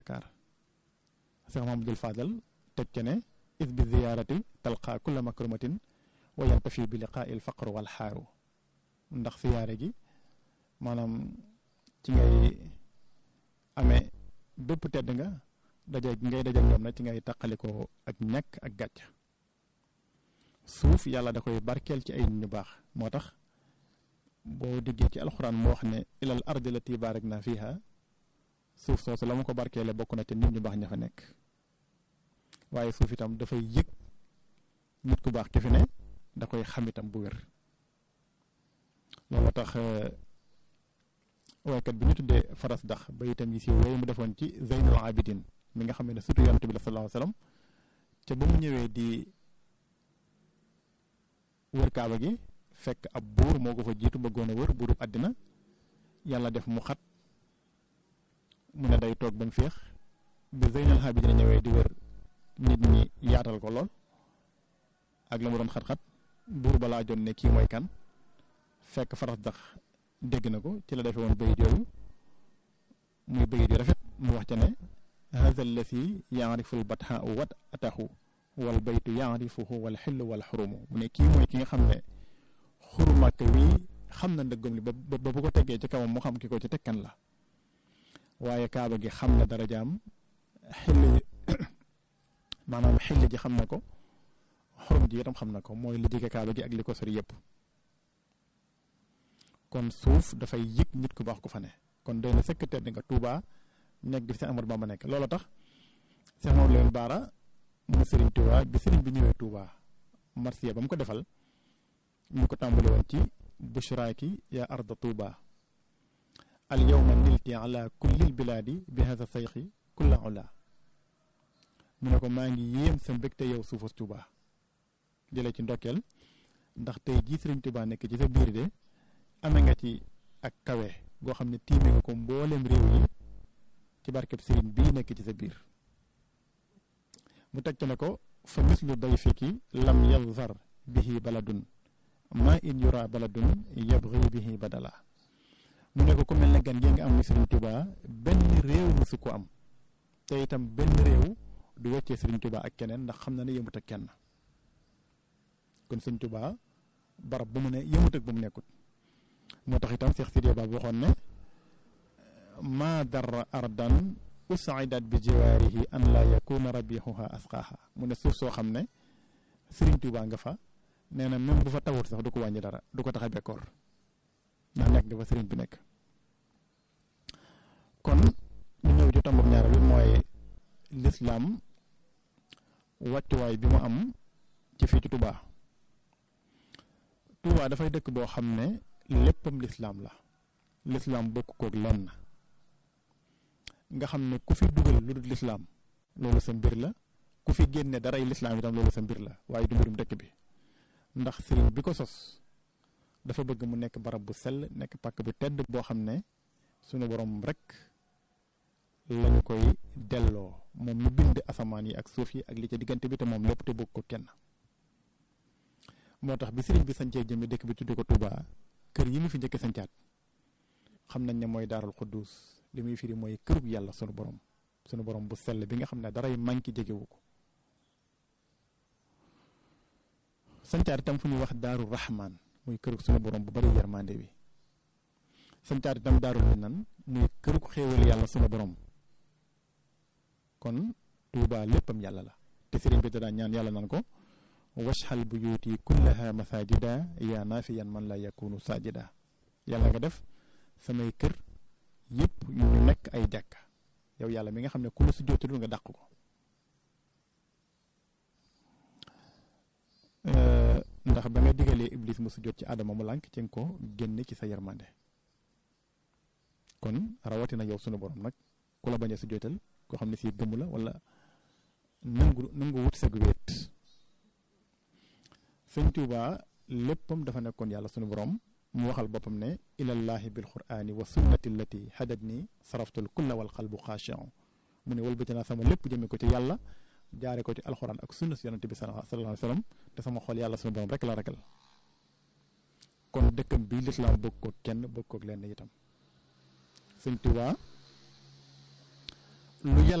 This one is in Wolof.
kaar Cheikh Mahamadul Fadal teg ca ne is bi ziyaarati talqa kulla makrumatin wa yantafi bi liqaa il faqr wal xaaru ndax siyaare gi maanaam ci ngay amee bépp tedd nga daje ngay daje ñoom nag ci ngay taqalikoo ak ñàkk ak gàcc suuf yàlla da koy barkeel ci ay nit ñu baax moo tax boo diggee ci alxuraan moo wax ne ilal ardi lati baarak naa fiha suuf soosu la ma ko barkeele bokk na te nit ñu baax ña fa nekk waaye suuf itam dafay yëg nit ku baax ki fi ne da koy xam itam bu wér loolu tax waykat bi ñu tuddee faras dax ba itam yi si wéy mu defoon ci zeynul abidin mi nga xam ne surtout yonent bi la sallallahu alayhi wasallam ca ba mu ñëwee di wër kaaba gi fekk ab buur moo ko fa jiitu bëggoon a wër buurub àddina yàlla def mu xat mu ne day toog ba mu féex bi zeynul abidin ñëwee di wër nit ñi yaatal ko lool ak la mu doon xat-xat buur ba laa joon ne kii mooy kan fekk faras dax dégg na ko ci la defee woon bayit yooyu muy bayit yu rafet mu wax ca ne hada allati yaarifu l batha u wat atahu wal baytu yaarifuhu wal xillu wal xurumu mu ne kii mooy ki nga xam ne xuru màkk wi xam na ndëggam li ba ba bu ko teggee ci kawam mu xam ki ko ci tekkan la waaye kaaba gi xam na darajaam xill maanaam xill ji xam na ko xorom ji itam xam na ko mooy li jege kaaba gi ak li ko sori yëpp kon suuf dafay yëg nit ku baax ku fa ne kon doy na sëkk tedd nga Touba nekk bi fi Amadou Bamba nekk loolu tax Cheikh Mamadou Lamine Bara mu Serigne Touba bi Serigne bi ñëwee Touba marsiya ba mu ko defal ñu ko tàmbali woon ci bushraaki ya arda Touba al yawma nilti ala kullil bilaadi bi hada sayxi kulla ula mu ne ko maa ngi yéem sa mbégte yow suufas Touba jëlee ci ndokkeel ndax tey jii Serigne Touba nekk ci sa biir de ame nga ci ak kawe goo xam ne tiime nga ko mboolem réew yi ci barkeb sëriñ bii nekk ci sa biir mu teg ne ko fa mislu dayfiki lam yazar bihi baladun ma in yura baladun yabghi bihi badala mu ne ko ku mel ne gan gi nga am ni sëriñ Tuubaa benn réew musu ko am te itam benn réew du weccee sëriñ Tuubaa ak keneen ndax xam na ne yëmut ak kenn kon sëriñ Tuubaa barab bu mu ne yëmut ak bu mu nekkut moo tax itam Cheikh Sidiya Ba waxoon ne maa darra ardan usaidat bi jiwaarihi an laa yakuna rabihuha asqaaha mu ne suuf soo xam ne Sëriñ Tuubaa nga fa nee na même bu fa tawut sax du ko wàññi dara du ko tax a bekkoor ndax nekk nga fa sëriñ bi nekk kon ñu ñëw ci tombam ñaar bi mooy lislaam wàccuwaay bi mu am ci fii ci Tuubaa Tuubaa dafay dëkk boo xam ne léppam lislaam la lislaam bokk koog lenn nga xam ne ku fi dugal lu dul lislaam loolu sa mbir la ku fi génne daray lislaam itam loolu sa mbir la waaye du mbirum dëkk bi ndax sëriñ bi ko sos dafa bëgg mu nekk barab bu sell nekk pàkk bu tedd boo xam ne sunu borom rek lañu koy delloo moom mi bind asamaan yi ak suuf yi ak li ca diggante bi te moom lépp te bokk ko kenn moo tax bi sëriñ bi sancee jëmmi dëkk bi tudde ko Touba kër yi mu fi njëkk sancaat xam nañ ne mooy daarul xuddus li muy firi mooy kërug yàlla sunu borom sunu borom bu sell bi nga xam ne daray manki jegewu ko sancaat itam fu ñuy wax daaru rahman muy kërug sunu borom bu bari yermande bi sancaat itam daarul minan muy kërug xéewal yàlla sunu borom kon tuuba léppam yàlla la te sëriñ bi daa ñaan yàlla nan ko washal buyuti kullaha masajida yaa naafiyan man la yakunu sajida yàlla nga def samay kër yëpp yu ñu nekk ay jàkka yow yàlla mi nga xam ne ku la su jootul nga dàq ko ndax ba nga digalee iblis mu su jot ci adama mu lànk ci nga ko génne ci sa yermande kon rawatina yow sunu borom nag ku la bañ a su jotal koo xam ne si gëmu la wala nangu nangu wut sa wéet sëñ Tuuba léppam dafa nekkoon yàlla sunu borom mu waxal boppam ne ilallahi bil qur'ani wa sunnati allati hadat ni saraftul kulla wal qalbu xaashi'un mu ne wëlbati naa sama lépp jëme ko ci yàlla jaare ko ci alxuraan ak sunna si yonante bi sallallahu alayhi wa sallam te sama xol yàlla sunu borom rek la ragal kon dëkkam bii lislaam bëgg ko kenn bëgg ko lenn itam sëñ Tuuba lu